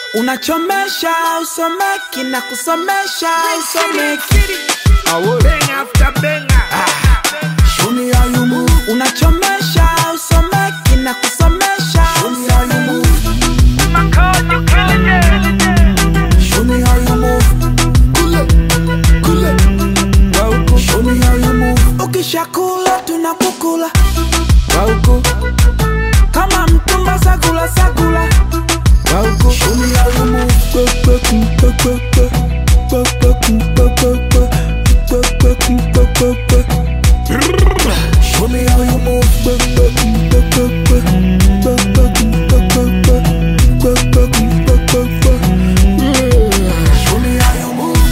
unachomesha usomeki na kusomesha usomeki Bang after banger. Show me how you move. unachomesha usomeki na kusomesha Show me how you move. Show me how you move. Kule, kule. Wauku. Show me how you move. Ukishakula tunakukula Wauku. Kama mtumba sagula sagula Wauku. Show me how you move. Kwe, kwe, kwe, kwe, kwe, kwe. Kwe, kwe, kwe, kwe, kwe, kwe. Kwe, kwe, kwe, kwe, kwe, kwe. Show me how you move. Kwe, kwe, kwe, kwe, kwe, kwe. Kwe, kwe, kwe, kwe, kwe. Kwe, kwe, kwe, kwe, kwe. Show me how you move.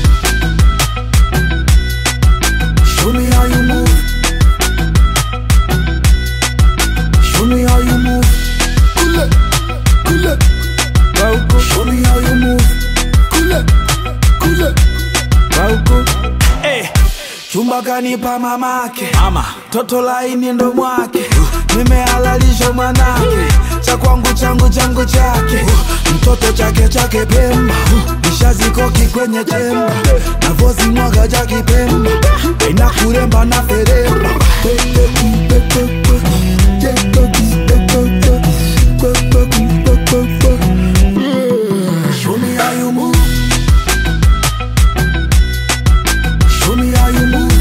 Show me how you move. Show me how you move. Kule, kule. Wauku. Show me how you move. Kule, kule. Wauku. Eh, chumba kanipa mamake mama toto laini ndo mwake nimehalalisha mwanake cha kwangu changu changu chake mtoto chake chake pemba nishazikoki kwenye chemba navozi mwaga cha kipemba aina kuremba na feremba Show me how you move. Show me how you move.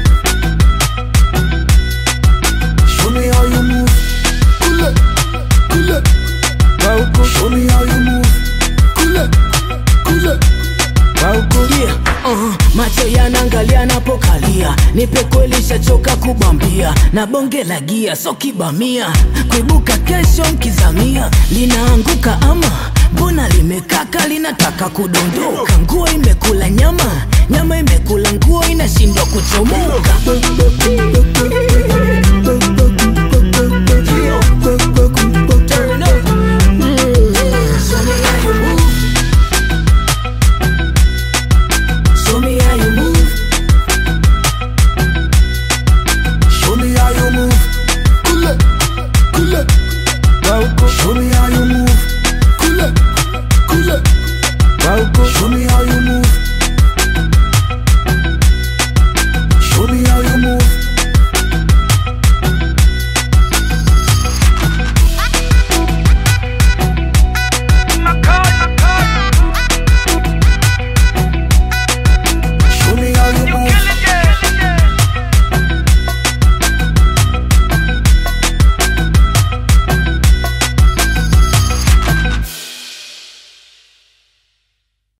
Show me how you move. Kule, kule. Wauko. Show me how you move. Kule, kule. Wauko. Yeah, uh, macho yanaangalia napokalia, nipe kweli shachoka kubambia, na bonge la gia so kibamia, kuibuka kesho nkizamia, linaanguka ama mbona limekaka, linataka kudondoka, nguo imekula nyama, nyama imekula nguo, inashindwa kuchomoka. Show me how you move. Show me how you move. Show me how you move. Kule, kule. Wauko. Show me how